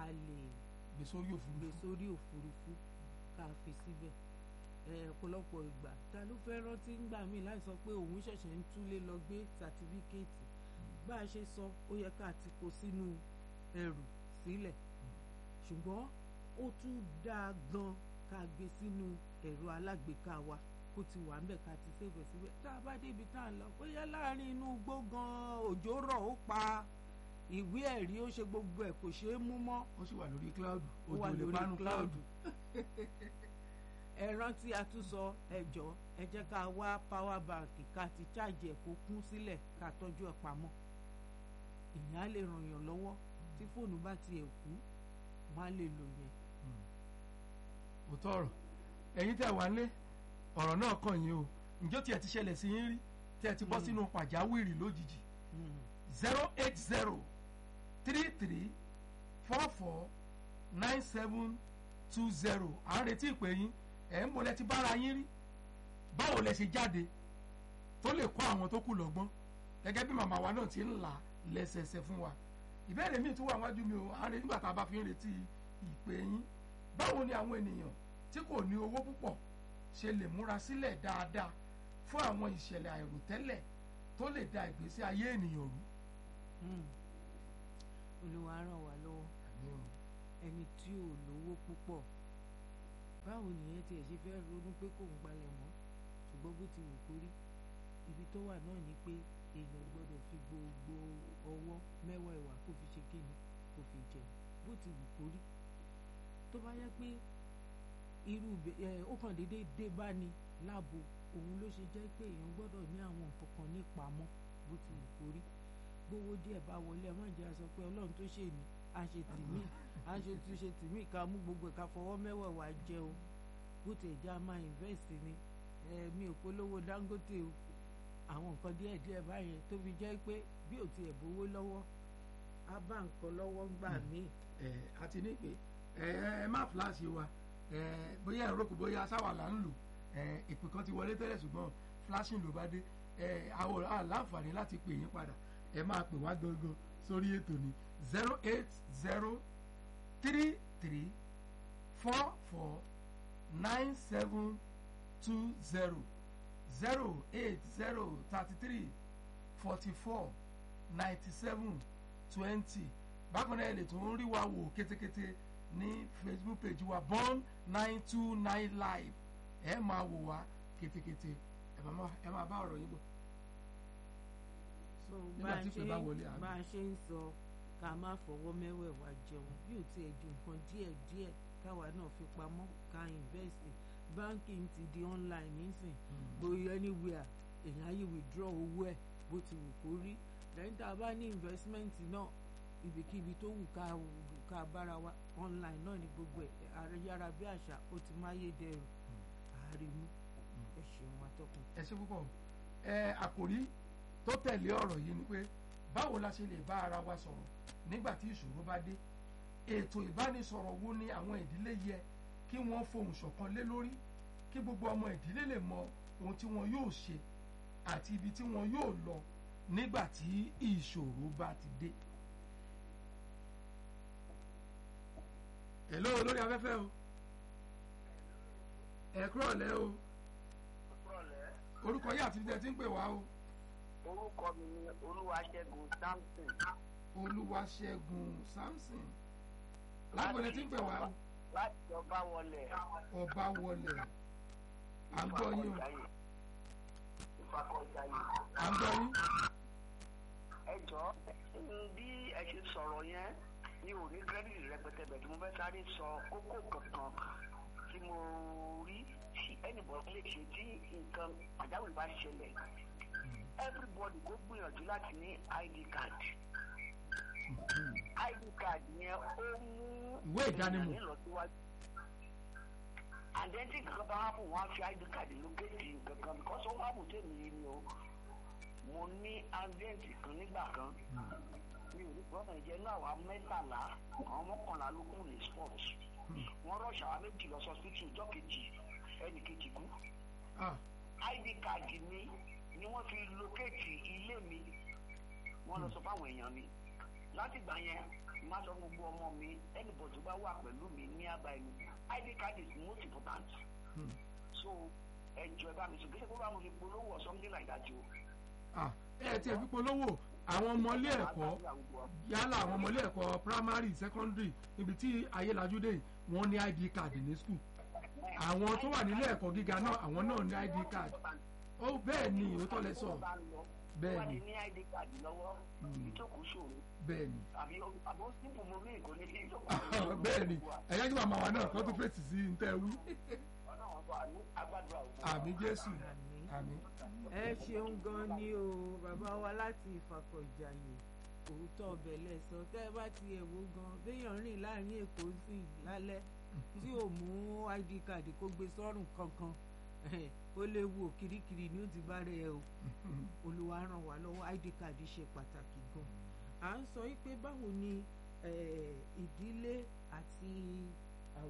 lè gbé sórí gbé òfurufú sórí òfurufú ká fi síbẹ̀ ẹ, ọ̀pọ̀lọpọ̀ ìgbà ta ló fẹ́ rántí ńgbà míì láì sọ pé òun ṣẹ̀ṣẹ̀ ń túlé lọ gbé sàtífíkẹ́ẹ̀tì bá a ṣe sọ ó yẹ ká ti kó sínú ẹrù sílẹ̀ ṣùgbọ́n ó tún dáa gan ká gbé sínú ẹ̀rọ alágbèéká wa kó ti wà ńbẹ̀ ká ti ṣèbẹ̀ síbẹ̀ tá a bá débi tá a lọ bóyá láàrin inú igbó gan òjò rọ̀ ó pa ìwé ẹ̀rí ó ṣe gbogbo ẹ̀ kò ṣeé mú mọ́ ó sì wà lórí cloud ó wà òjò lè lórí panu cloud cloud ẹ rántí àtúnsọ ẹjọ ẹ jẹ́ ká wá power bank ká ti ṣáàjì ẹ kó kún sílẹ̀ ká tọ́jú ẹ pamọ́ ìyẹn á lè ràn yàn lọ́wọ́ tí fóònù bá tiẹ̀ kú wọn á lè lò yẹn. òótọ́ ọ̀rọ̀ ẹ̀yin tẹ́ wà nílé ọ̀rọ̀ náà kàn yín o ǹjọ́ tiẹ̀ ti ṣẹlẹ̀ sí yín rí tẹ́ ẹ ti bọ́ Mm. sínú pàjáwìrì lójijì Mm. zero eight zero three three four four nine seven two zero à ń retí ìpè yín ẹ̀ ń bolẹ̀ ti bára yín rí báwo lẹ ṣe jáde tó lè kọ́ àwọn tó kù lọ́gbọ́n gẹ́gẹ́ bí màmá wa náà ti ń là lẹ́sẹẹsẹ fún wa ìbéèrè míì tún wà wájú mi o à ń retí nígbà tá a bá fi ń retí ìpè yín báwo ni àwọn ènìyàn tí kò ní owó púpọ̀ ṣe lè múra sílẹ̀ dáadáa fún àwọn ìṣẹ̀lẹ̀ àìròtẹ́lẹ̀ tó lè da ìgbésí ayé ènìyàn rú. Mm. olúwa ràn wá lọ́wọ́ ẹni tí ò lówó púpọ̀ báwo nìyẹn tiẹ̀ ṣe fẹ́ ronú pé kò ń gbalẹ̀ mọ́ ṣùgbọ́n bó ti wù kó rí ibi tó wà náà ni pé èèyàn gbọ́dọ̀ fi gbogbo ọwọ́ mẹ́wàá ẹ̀wà kó fi ṣe kíni kó fi jẹun bó ti wù kó rí tó bá yẹ pé irú ibẹ̀- ẹ ó kàn déédéé dé bá ní láàbò òun ló ṣe jẹ́ pé èèyàn gbọ́dọ̀ ní àwọn nǹkan kan ní pamọ́ bó ti wù kó rí gbówó díẹ̀ bá wọlé ẹ má jẹ́ a sọ pé ọlọ́run tó ṣe mí a ṣe tìmí a ṣe tún ṣe tìmí ká mú gbogbo ẹ̀ ká fọwọ́ mẹ́wẹ̀ẹ̀wá jẹun bó ti já máa invest ni ẹ mi ò polówó Dangote o àwọn nǹkan díẹ̀ díẹ̀ báyẹn tó fi jẹ́ pé bí ò tiẹ̀ bówó lọ́wọ́ á bá nǹkan lọ́wọ́ gbà míì ẹ àti ní pé ẹ ẹ má fíláàsì wa ẹ bóyá ẹ̀rọ kò bóyá sáwà là ń lò ẹ ìpè kan ti wọlé tẹ́lẹ̀ ṣùgbọ́n flashing ló bá dé ẹ àwọn aláǹfààní láti pè yín padà ẹ máa pè wá gangan sórí ètò ní zero eight zero three three four four nine seven two zero zero eight zero thirty three forty four ninety seven twenty bákan náà ẹ lè tún rí wa wò kétékété ní facebook page wa born nine two nine live ẹ máa wò wá kétékété ẹ máa má- ẹ máa bá ọ̀rọ̀ yín bọ̀. so Nígbà bá a tí ṣe ìpè bá wọlé, à ń bá a ṣe ń sọ ká má fọwọ́ mẹ́wẹ̀ẹ̀wá jẹun bí ò tiẹ̀ ju nǹkan díẹ̀ díẹ̀ káwa náà fi pamọ́ ká invest banking ti di online nísìn bóyá anywhere èèyàn á yí withdraw owó ẹ̀ bó ti wù kó rí lẹ́yìn tá a bá ní investment náà ibikíbi tó wù ká ká bára wa online náà ní gbogbo ẹ̀ ayára bí àṣà ó ti máyé dẹrùn àárín mú ẹ ṣeun atọ́kùn. ẹ ṣe púpọ̀ ẹ àkòrí tó tẹ̀lé ọ̀rọ̀ yìí ni pé báwo la ṣe lè bá ara wa sọ̀rọ̀ nígbà tí ìṣòro bá dé ètò ìbánisọ̀rọ̀ wo ni àwọn ìdílé yẹ kí wọ́n fohùn ṣọ̀kan lé lórí kí gbogbo ọmọ ìdílé lè mọ ohun tí wọn yóò ṣe àti ibi tí wọn yóò lọ nígbà tí ìṣòro bá ti dé. hello lórí afẹ́fẹ́ o ẹ kúrò lẹ́ o Rọ̀lẹ́. orúkọ yìí àti ibi tẹ́ ti ń pè wá o Orúkọ mi ni Olúwaṣẹ́gun Samson. olúwaṣẹ́gun samson lágbọ̀lẹ̀ tí ń pè wá o Láti ọba wọlé. ọba wọlé à ń gbọ́ yín o Ìfakọ̀jáyé. à ń gbọ́ yín Ẹ jọ bí ẹ ṣe sọ̀rọ̀ yẹn mi ò ní kírẹ́dìtì rẹpẹtẹ bẹ̀ tí mo fẹ́ sáré sọ kókó kankan tí mo rí tí ẹnìbọn lè ṣe tí nǹkan pàjáwìrì bá ṣẹlẹ̀. Everybody kó gbìyànjú láti ní ID card. ID card yẹn ó mú Ìwé ìdánimọ̀. ènìyàn nílọsíwájú. àdẹ́ntì kankan bá wà fún wọn á fi id card lókèjì kankan because ó wà fún tèmi yìí ni o mo ní àdẹ́ntì kan nígbà kan mi ò ní gbọ́dọ̀ ìjẹ́ náà wà mẹ́tàlá àwọn mọ́kànlá ló kún ní sport wọ́n rọ̀ṣà wa méjì lọ sọ sí ìjọ kejì ẹnì kejì kú ah id card mi ni wọ́n fi lókèjì ilé mi wọ́n lọ sọ fáwọn èèyàn mi láti gbà yẹn má sọ gbogbo ọmọ mi anybody tó bá wà pẹ̀lú mi ní àbáyé mi id card is most important Hmm. so ẹjọ ẹ bá mi sọ kí ṣe kó bá mo fi polówó or something like that o. Ah, ẹ tiẹ̀ fi polówó àwọn ọmọ ilé ẹ̀kọ́ yálà àwọn ọmọ ilé ẹ̀kọ́ primary secondary níbi tí ayélajú dé yìí, wọ́n ní id card ní school àwọn tó wà nílé ẹ̀kọ́ gíga náà àwọn náà ní id card ó bẹ́ẹ̀ ni òótọ́ lẹ sọ bẹ́ẹ̀ wọ́n ni ti ní id card lọ́wọ́ Hmm. ìjókòó ṣòro bẹ́ẹ̀ ni àbí àbó sípò mo rí nǹkan ní kí ìjókòó bẹ́ẹ̀ ni ẹ̀yà kí màmá wa náà kọ́ tó fèsì sí ní tẹ́ wí ọlọ́run bá ní agbádùn àwọn. àmì jésù àmín. àmì ẹ ṣeun gan ni o bàbá wa láti ìfàkọ̀jàyè òótọ́ ọbẹ̀ lẹ́sọ tẹ́ ẹ bá ti ẹ̀wò gan béèyàn rìn láàrin èkó sí i lálẹ́ tí ò mú id card kó gbé sọ́rùn kankan ó léwu ò kirikiri ni ó ti bá rẹ̀ o olúwa ràn wá lọ́wọ́ id card ṣe pàtàkì gan à ń sọ pé báwo ni eh, ìdílé àti